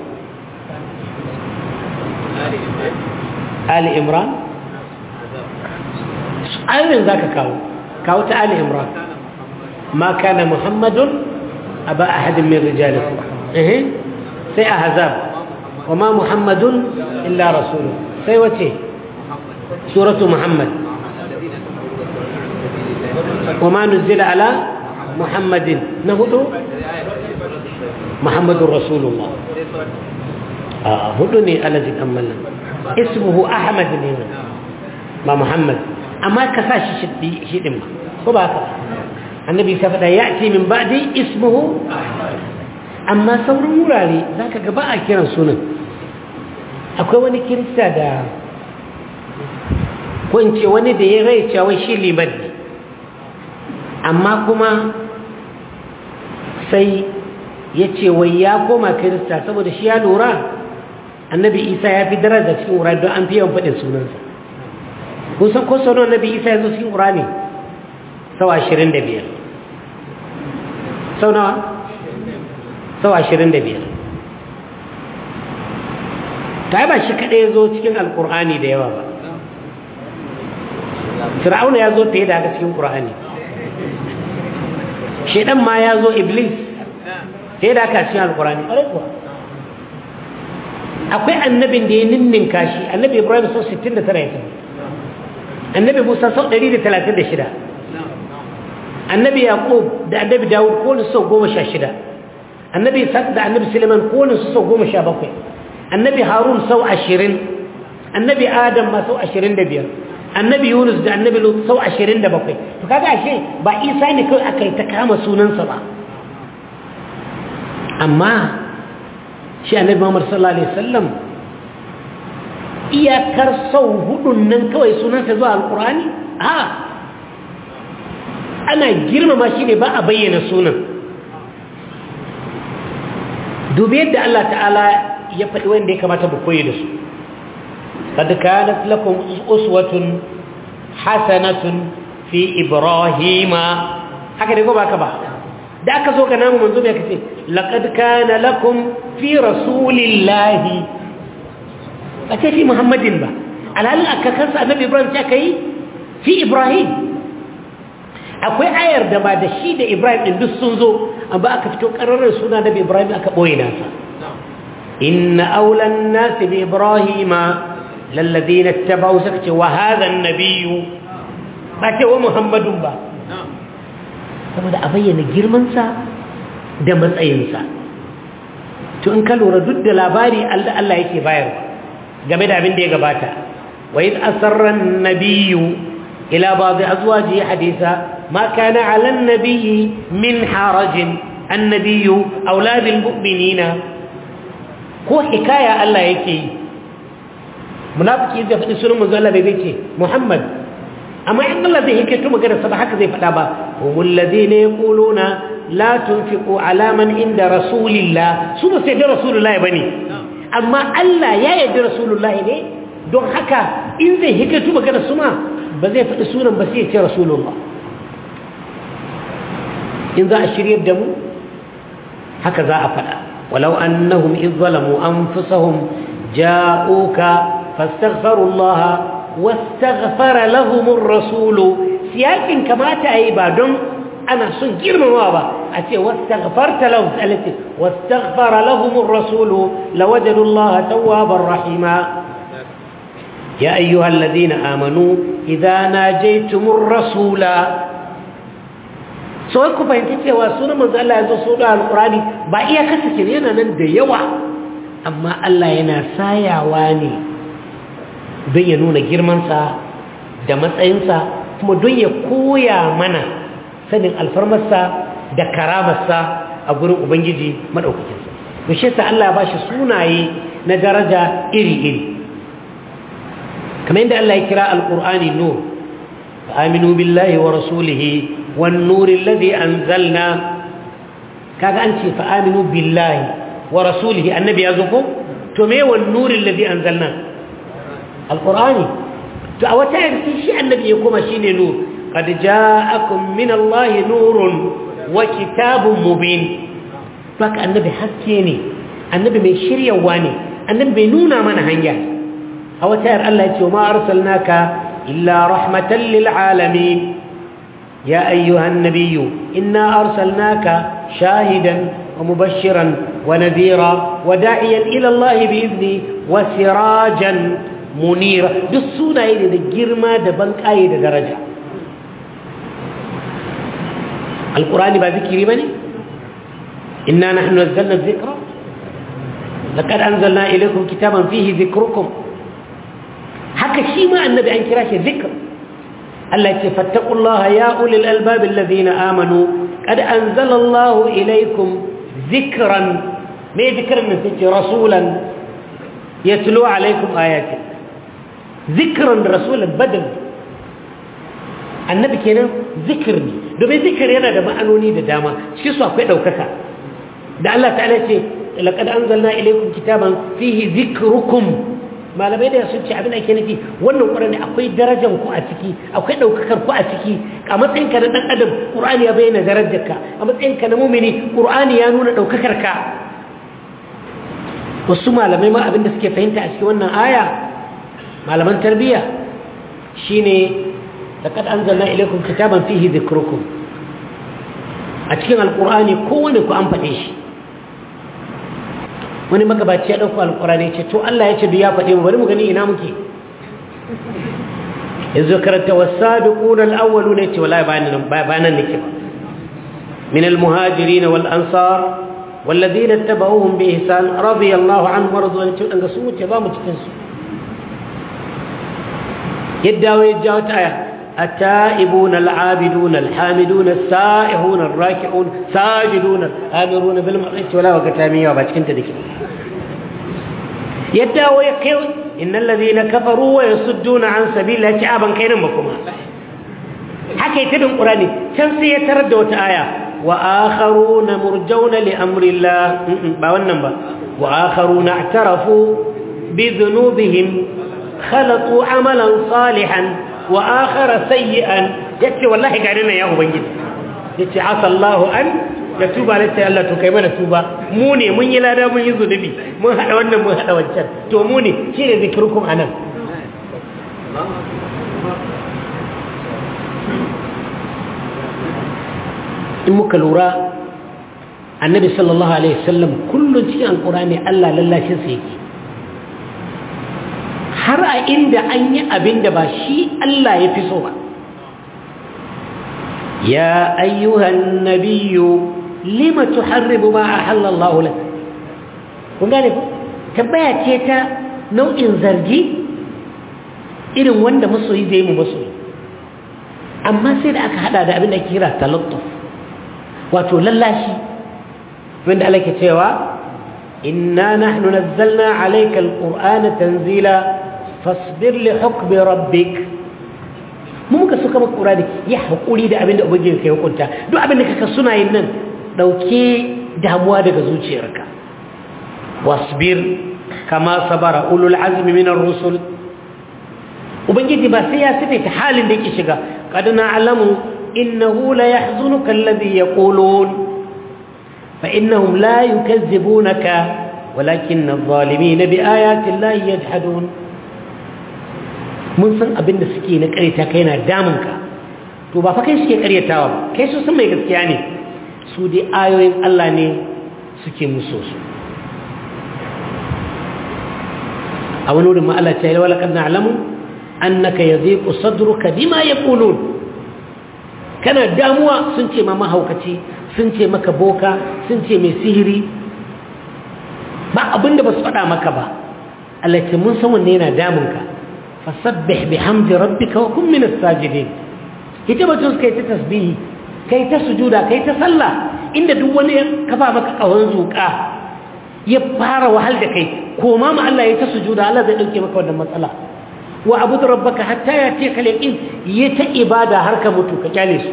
Ali Imran ayoyin za ka kawo kawo ta Ali Imran ma kana Muhammadun a ba a hadin min rijalikum sai a hazab wa ma Muhammadun illa rasulu sai wace suratu Muhammad wa ma nuzila ala محمد نهدو محمد رسول الله آه هدني الذي أملنا اسمه أحمد نيمان ما محمد أما كساش شدي شدم كباك النبي سفد يأتي من بعد اسمه أما سور مرالي ذاك قباء كيران سنة akwai wani kirista da ko in ce wani da ya rai cewa shi liman ne amma kuma sai ya ce wai ya koma kirista saboda shi ya lura annabi isa ya fi daraja cikin wura don an fi yawan faɗin sunansa kusan ko sau annabi isa ya zo cikin wura ne sau ashirin da biyar sau nawa sau ashirin da biyar ta ba shi kaɗai ya zo cikin alƙur'ani da yawa ba fir'auna ya zo fiye da haka cikin ƙur'ani shaidan ma ya zo iblis sai da aka cikin alkurani akwai annabin da ya ninninka shi annabi ibrahim sau 69 ya tafi annabi musa sau 136 annabi yaqub da annabi dawud kowane sau 16 annabi isaac da annabi suleiman kowane su sau 17 annabi harun sau 20 annabi adam ma sau 25 annabi yunus da annabi lut sau 27 to kaga ashe ba isa ne kawai aka yi ta kama sunansa ba amma shi annabi muhammad sallallahu alaihi wasallam iyakar sau hudun nan kawai sunansa zuwa alkurani a ana girmama shi ne ba a bayyana sunan dubi yadda Allah ta'ala ya faɗi wanda ya kamata mu koyi da su قد كانت لكم أسوة حسنة في إبراهيم هكذا يقول بك da aka zo ga namu manzo mai kace laqad kana lakum fi rasulillahi ace fi muhammadin ba alhalin aka kansa annabi ibrahim ta kai fi ibrahim akwai ayar da ba da shi da ibrahim ɗin duk sun zo amma aka fito ƙararrar suna da ibrahim aka ɓoye nasa inna aulan nasi bi ibrahima lallazi na tabau suka ce wa hazan nabiyu ba ce wa muhammadun ba saboda a bayyana girmansa da matsayinsa to in ka lura duk da labari Allah Allah yake bayarwa game da abin da ya gabata wa id asarra an-nabiyyu ila ba'd azwaji haditha ma kana 'ala an-nabiyyi min haraj an-nabiyyu awlad al-mu'minina ko hikaya Allah yake yi munafiki zai faɗi sunan manzo Allah bai ce Muhammad amma in Allah zai hikaito magana sa ba haka zai faɗa ba humul ladina yaquluna la tunfiqu ala man inda rasulillah su ba sai da rasulullah bane amma Allah ya yarda rasulullah ne don haka in zai hikaito magana su ma ba zai faɗi sunan ba sai ya ce rasulullah in za a shiryar da mu haka za a faɗa walau annahum idh zalamu anfusahum ja'uka fastaghfirullaha wastaghfara lahumur rasulu siyakin kamata ayi ba don ana son girmamawa ba a ce wastaghfarta lahum alati wastaghfara lahumur rasulu lawajadu allaha tawwabar rahima ya ayyuhalladhina amanu idza najaytumur rasula so ku fahimci cewa sunan manzo Allah ya zo so da alqurani ba iya kasace yana nan da yawa amma Allah yana sayawa ne don ya nuna girmansa da matsayinsa kuma don ya koya mana sanin alfarmarsa da karamarsa a gurin ubangiji maɗaukakinsa da shi sa Allah ba shi sunaye na daraja iri-iri kamar yadda Allah ya kira alƙur'ani nur aminu billahi wa rasulihi wan nuri alladhi anzalna kaga an ce fa aminu billahi wa rasulihi annabi ya zo ko to me wan nuri alladhi anzalna alƙur'ani to a wata yanki shi annabi ya kuma shine nur qad ja'akum min allahi nurun wa kitabun mubin baka annabi haske ne annabi mai shiryawa ne annabi bai nuna mana hanya a wata yar Allah ya ce ma arsalnaka illa rahmatan lil alamin ya ayyuhan nabiyyu inna arsalnaka shahidan wa mubashiran wa nadhira wa da'iyan ila Allah bi idni wa sirajan munira duk sunaye ne da girma da banƙaye da daraja alƙurani ba zikiri ba ne inna nahnu nazzalna dhikra laqad anzalna ilaykum kitaban fihi dhikrukum haka shi ma annabi an kira shi zikr Allah ya ce fattaqullaha ya ulil albab alladhina amanu qad anzala Allahu ilaykum dhikran me dhikran ne sai rasulan yatlu alaykum ayatihi zikiran rasulun badal annabi kenan zikir ne domin zikir yana da ma'anoni da dama cikin su akwai ɗaukaka da Allah ta'ala ce laqad anzalna ilaykum kitaban fihi zikrukum malamai da sun ce abin da ake nufi wannan qur'ani akwai darajar ku a ciki akwai ɗaukakar ku a ciki a matsayin ka na dan adam qur'ani ya bayyana darajarka a matsayin ka na mu'mini qur'ani ya nuna ɗaukakar ka wasu malamai ma abin da suke fahimta a cikin wannan aya malaman tarbiyya shine laqad anzalna ilaykum kitaban fihi dhikrukum a cikin alqur'ani kowane ku an fade shi wani magabaci ya dauko alqur'ani ce to Allah ya ce duk ya fade mu bari mu gani ina muke yanzu karanta was-sabiqun al-awwalun ce wallahi ba nan ba nan nake ba min al-muhajirin wal ansar والذين اتبعوهم بإحسان رضي الله عنهم ورضوا عنه ان su wuce ba mu cikin su يدعو يدعو تايا التائبون العابدون الحامدون السائحون الراكعون ساجدون الآمرون بالمعروف ولا وقتامية وباتكنت ذيك يدعو يقيو إن الذين كفروا ويصدون عن سبيل الله شعبا كينا مكما حكي تدن قراني شمسي يترد وتآية وآخرون مرجون لأمر الله باونا با وآخرون اعترفوا بذنوبهم خلطوا عملا صالحا وآخر سيئا يتي والله قاعدنا يا أبنجي يتي عسى الله أن يتوب على يتي الله تكيما نتوب موني من يلادا من يذنبي من هذا وانا من هذا وانشان تو موني شيء ذكركم أنا in muka lura annabi sallallahu alaihi wasallam kullum cikin alkurani Allah lallashin sa yake har a inda an yi abin da ba shi Allah ya fi so ba ya ayyuhan nabiyyu lima tuharribu ma ahalla Allah lak kun gane ko tabbaya ce ta nau'in zargi irin wanda masoyi zai mu masoyi amma sai da aka hada da abin da kira talattuf wato lallashi wanda Allah ke cewa inna nahnu nazzalna alayka alqur'ana tanzila fasbir li hukmi rabbik mu muka suka maka qur'ani ya hakuri da abin da ubangiji kai hukunta duk abin da kaka suna yin nan dauke damuwa daga zuciyarka wasbir kama sabara ulul azmi min ar-rusul ubangiji ba sai ya sifaita halin da yake shiga qad na'lamu innahu la yahzunuka alladhi yaqulun fa innahum la yukazzibunaka walakin adh-dhalimin bi ayati llahi yajhadun mun san abin da suke na ƙaryata kai na damunka to ba fa kai suke ƙaryatawa ba kai su san mai gaskiya ne su dai ayoyin Allah ne suke muso su a wani wurin ma Allah ta yi wala kan na'lamu annaka yadhiqu sadruka bima yaqulun kana damuwa sun ce ma mahaukaci sun ce maka boka sun ce mai sihiri ba abinda ba su faɗa maka ba Allah ce mun san wanne yana damunka fasabbih bihamdi rabbika wa kun min as-sajidin ita batun kai ta tasbihi kai ta sujuda kai ta sallah inda duk wani ya kafa maka kawon zuka ya fara wahal da kai koma ma Allah ya ta sujuda Allah zai dauke maka wannan matsala wa abudu rabbaka hatta yati kal yaqin ya ta ibada har ka mutu ka kyale su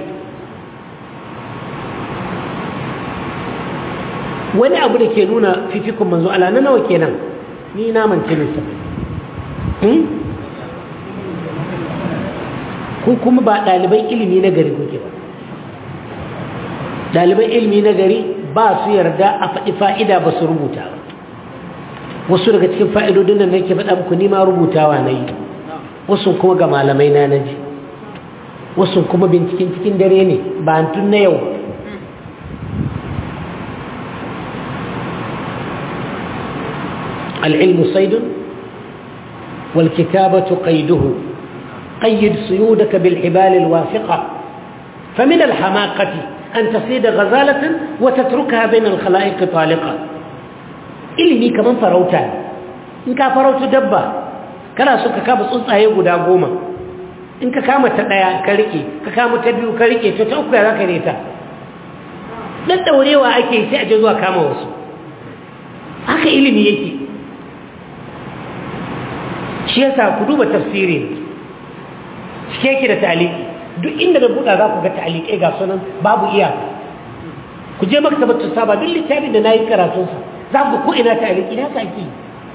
wani abu da ke nuna fifikun manzo Allah na nawa kenan ni na mance ne sa ku kuma ba ɗaliban ilimi na gari kuke ba ɗaliban ilimi na gari ba su yarda a faɗi fa'ida ba su rubuta ba wasu daga cikin fa'idodin da nake faɗa muku nima rubutawa na yi wasu kuma ga malamai na naji wasu kuma binciken cikin dare ne ba tun na yau العلم صيد والكتابة قيده قيد صيودك بالحبال الواثقة فمن الحماقة أن تصيد غزالة وتتركها بين الخلائق طالقة ilimi kaman farauta in ka farauta dabba kana so ka kama tsuntsaye guda goma in ka kama ta daya ka rike ka kama ta biyu ka rike to ta uku ya zaka ne ta dan daurewa ake sai a je zuwa kama wasu haka ilimi yake shi yasa ku duba tafsiri cike yake da ta'aliki duk inda da buɗa za ku ga ta'alikai ga sunan babu iyaka ku je maktabar saba duk littafin da nayi karatun sa za ku ko ina ta'aliki na ka ake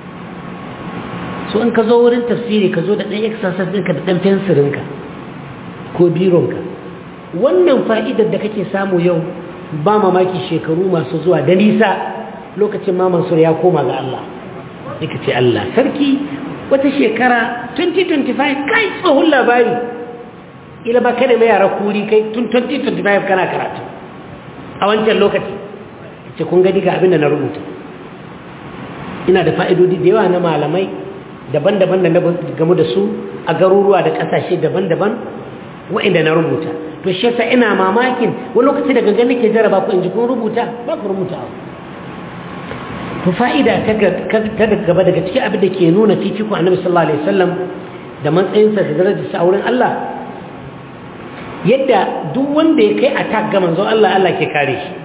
so in ka zo wurin tafsiri ka zo da ɗan exercise ɗinka da ɗan fensirinka ko bironka wannan fa'idar da kake samu yau ba mamaki shekaru masu zuwa da nisa lokacin ma mansur ya koma ga Allah yake ce Allah sarki wata shekara 2025 kai tsohon labari ila ba kada mai yara kuri kai tun 2025 kana karatu a wancan lokaci ce kun gani ga abin da na rubuta ina da fa'idodi da yawa na malamai daban-daban da na gamu da su a garuruwa da ƙasashe daban-daban wa'inda na rubuta to shi yasa ina mamakin wani lokaci da gangan nake jaraba ku in ji kun rubuta ba ku rubuta to fa'ida ta gaba daga cikin abin da ke nuna fifiko annabi sallallahu alaihi wasallam da matsayinsa da darajarsa a wurin Allah yadda duk wanda ya kai attack ga manzon Allah Allah ke kare shi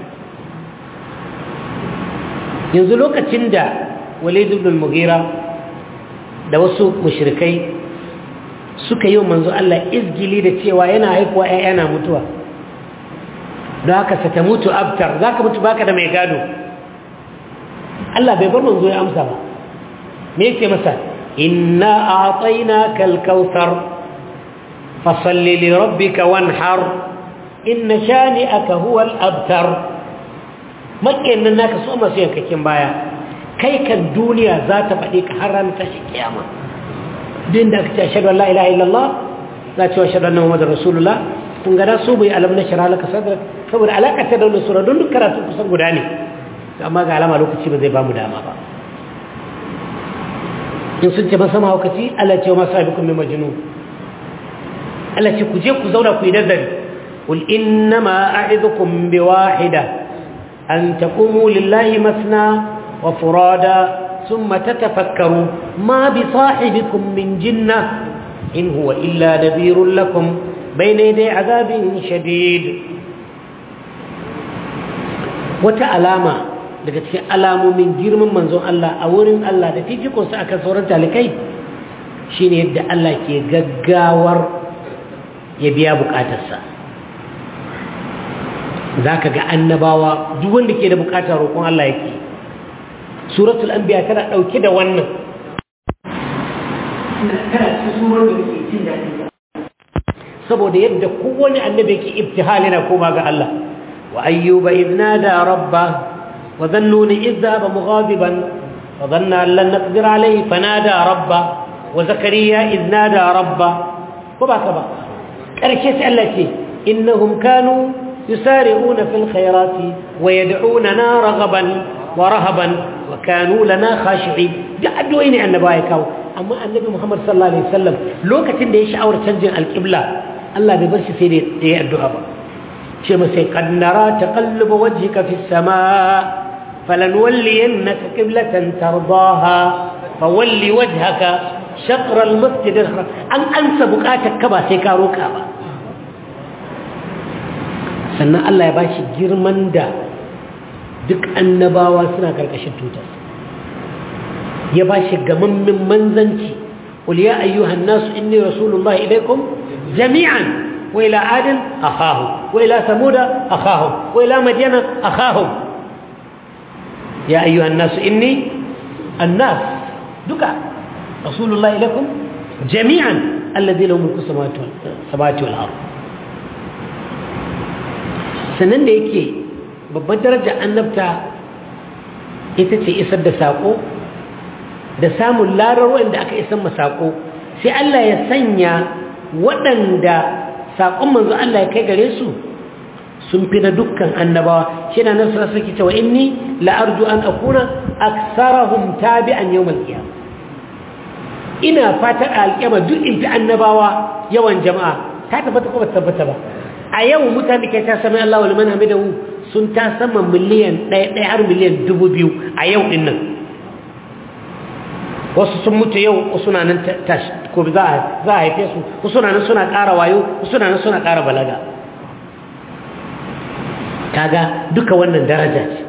yanzu lokacin da Walid ibn al-Mughira da wasu mushrikai suka yi manzo Allah izgili da cewa yana haifuwa ƴaƴa na mutuwa don haka sa ta mutu abtar zaka mutu baka da mai gado Allah bai bar manzo ya amsa ba me yake masa inna a'tainaka al-kautsar fasalli li rabbika wanhar inna shani'aka huwa al-abtar makken nan naka so masu yankakin baya kai kan duniya za ta faɗi ka har ran tashi kiyama din da aka ce ashhadu an la ilaha illallah za ce ashhadu anna muhammadar rasulullah kun ga su bai alam na shara laka sadrak saboda alaƙar ta da wannan sura don duk karatu kusan guda ne amma ga alama lokaci ba zai ba mu dama ba in sun ce masa mahaukaci Allah ce wa masu abikun mai majinu Allah ce ku je ku zauna ku yi nazari قل إنما أعظكم بواحدة أن تقوموا لله مثنى وفرادا ثم تتفكروا ما بصاحبكم من جنة إن هو إلا نذير لكم بين يدي عذاب شديد وتعلامة daga cikin alamomin girman manzon Allah a wurin Allah da fifikonsa akan sauran talikai shine yadda Allah ke gaggawar ya biya bukatarsa za ka ga annabawa duk wanda ke da bukatar roƙon Allah yake suratul anbiya tana ɗauke da wannan saboda yadda kowane annabi yake ibtihal yana koma ga Allah wa ayyuba idna da rabba wa dhannuni idhaba mughadiban wa dhanna an lan naqdir alayhi fanada rabba wa zakariya idna da rabba ko ba ka ba karshe sai Allah ce innahum kanu يسارعون في الخيرات ويدعوننا رغبا ورهبا وكانوا لنا خاشعين جاء وين النبي كاو اما النبي محمد صلى الله عليه وسلم لوكتين da ya sha'awar canjin alqibla Allah bai bar shi sai da yayi addu'a ba ce ma sai qad nara taqalluba wajhika fi as-samaa falanwalliyannaka qiblatan tardaha fawalli wajhaka shatr al-masjid an ansa bukatarka ba sai ka roka ba sannan Allah ya bashi girman da duk annabawa suna karkashin tutar ya bashi gamammin manzanci qul ya ayyuhan nas inni rasulullah ilaykum jami'an wa ila adin akhahum wa ila samuda akhahum wa ila madyana akhahum ya ayyuhan nas inni annas duka rasulullah ilaykum jami'an alladhi lahu mulku samawati wal ardh sannan da yake babban darajar annabta ita ce isar da saƙo da samun larar wanda aka isar ma saƙo sai Allah ya sanya waɗanda saƙon manzo Allah ya kai gare su sun fi na dukkan annabawa shi na nan sarasa cewa inni la'arju an akuna aksarahum tabi'an yawmal qiyamah ina fata alƙiyama duk in fi annabawa yawan jama'a ta tabbata ko ba tabbata ba a yau mutane ke ta sami Allah wal man hamidahu sun ta sama miliyan ɗaya ɗaya har miliyan dubu biyu a yau ɗin nan wasu sun mutu yau wasu na nan ko za a haife su wasu na nan suna ƙara wayo wasu na nan suna ƙara balaga kaga duka wannan daraja ce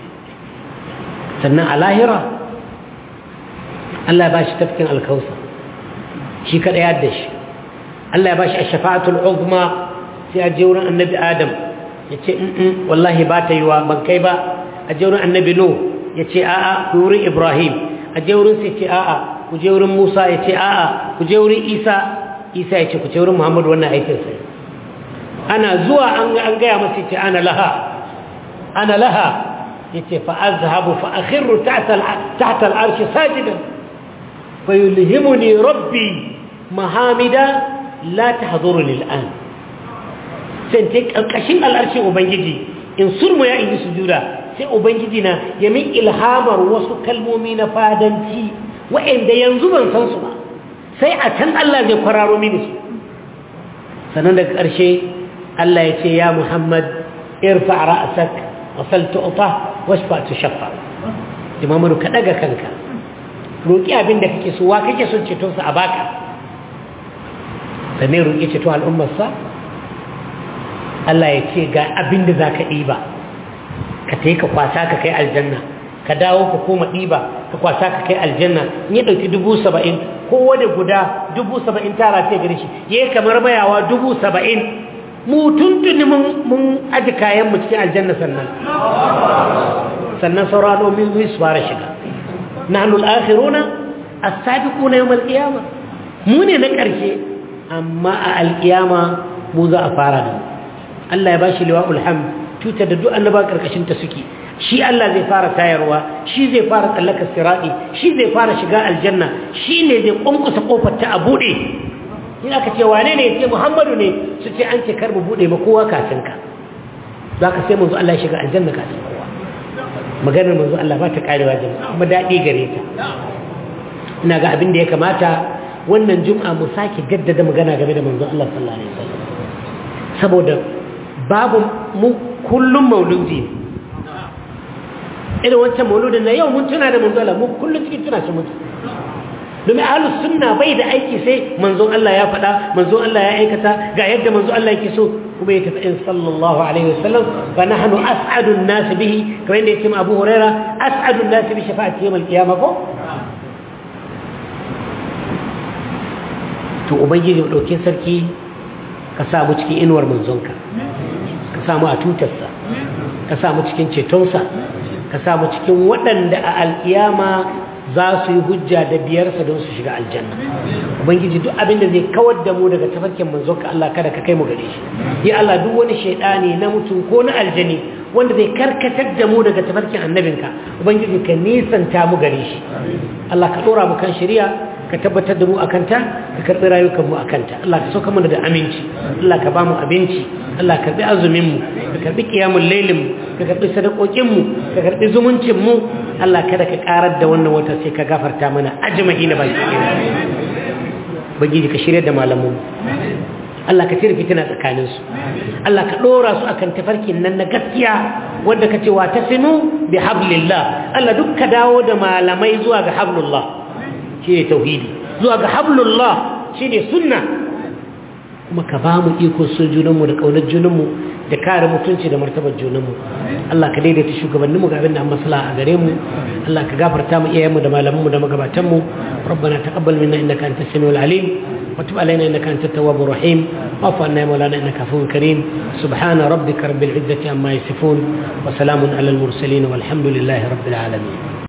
sannan a lahira Allah ya ba shi tafkin alkausa shi kaɗa ya da shi Allah ya ba shi a shafa'atul uzma sai a je wurin annabi adam ya ce in wallahi ba ta yi wa ban kai ba a je wurin annabi no ya ce a'a ku wurin ibrahim a je wurin sai ce a'a ku je wurin musa ya ce a'a ku je wurin isa isa ya ce ku je wurin muhammadu wannan aikin sai ana zuwa an gaya masa ce ana laha ana laha ya ce fa azhabu fa akhirru tahta al'arshi sajidan fa yulhimuni rabbi mahamida la tahduru lil'an sai ta ƙarƙashin al'arshin ubangiji in surmu ya in yi sujuda sai ubangiji na ya min ilhamar wasu kalmomi na fadanci wa'anda yanzu ban san su ba sai a can Allah zai kwararo mini su sannan daga ƙarshe Allah ya ce ya Muhammad irfa ra'sak wa sal tu'ta washfa tushaffa imamu ka daga kanka roki abin da kake so wa kake son ceton sa a baka sannan roki ceto al'ummar sa Allah ya ce ga abin da za ka ɗiba ka ta yi ka kwasa ka kai aljanna ka dawo ka koma ɗiba ka kwasa ka kai aljanna in ya ɗauki dubu saba'in kowane guda dubu saba'in tara ce gare shi ya yi kamar mayawa dubu saba'in mu tuntuni mun aji kayan mu cikin aljanna sannan sannan sauran omin su fara shiga nahnu al-akhiruna as-sabiquna yawm al-qiyama mu ne na ƙarshe amma a al-qiyama mu za a fara da mu Allah ya bashi liwa'ul hamd tuta da duk annaba karkashin ta suke shi Allah zai fara tayarwa shi zai fara tsallaka sirati shi zai fara shiga aljanna shi ne zai kunkusa kofar ta a bude in aka ce wane ne ce Muhammadu ne su ce an ce kar mu bude ba kowa kafin ka za ka sai manzo Allah ya shiga aljanna ka ta kowa maganar manzo Allah ba ta karewa jama'a kuma daɗi gare ta ina ga abin da ya kamata wannan jum'a mu sake gaddada magana game da manzo Allah sallallahu alaihi wasallam saboda babu mu kullum mauludi ne irin wancan mauludin na yau mun tuna da manzo Allah mu kullum cikin tuna shi mutu domin ahlus sunna bai da aiki sai manzon Allah ya faɗa manzon Allah ya aikata ga yadda manzon Allah yake so kuma ya tafi in sallallahu alaihi wasallam fa nahnu as'adun nas bihi kamar yadda yake Abu Huraira as'adun nas bi shafa'ati yawm al-qiyamah ko to ubangiji mu dauke sarki ka sa mu cikin inuwar manzonka ka sa mu a tutarsa ka sa mu cikin cetonsa ka sa mu cikin waɗanda a alƙiyama za su yi hujja da biyarsa don su shiga aljanna ubangiji duk abin da zai kawar da mu daga tafarkin manzon ka Allah kada ka kai mu gare shi ya Allah duk wani shaidani na mutum ko na aljani wanda zai karkatar da mu daga tafarkin annabinka ubangiji ka nisanta mu gare shi Allah ka dora mu kan shari'a ka tabbatar da mu akanta ka karbi rayukan mu akanta Allah ka sauka mana da aminci Allah ka ba mu abinci Allah ka karbi azumin mu ka karbi qiyamul lailin mu ka karbi sadakokin mu ka karbi zumuncin mu Allah kada ka karar da wannan wata sai ka gafarta mana ajma'i na baki ɗaya bagiji ka shirya da malamu Allah ka cire fitina tsakanin su Allah ka dora su akan tafarkin nan na gaskiya wanda ka ce wa tasimu bi hablillah Allah duk ka dawo da malamai zuwa ga hablullah shine tauhidi zuwa ga hablullah shine sunna kuma ka ba mu iko so junanmu da kaunar junanmu da kare mutunci da martabar junanmu Allah ka daidaita shugabanninmu ga abin da an maslaha a gare mu Allah ka gafarta mu iyayenmu da malamanmu da magabatanmu rabbana taqabbal minna innaka antas samiul alim wa tub alaina innaka antat tawwabur rahim wa'fu anna ya maulana innaka afuwun karim subhana rabbika rabbil izzati amma yasifun wa salamun alal mursalin walhamdulillahi rabbil alamin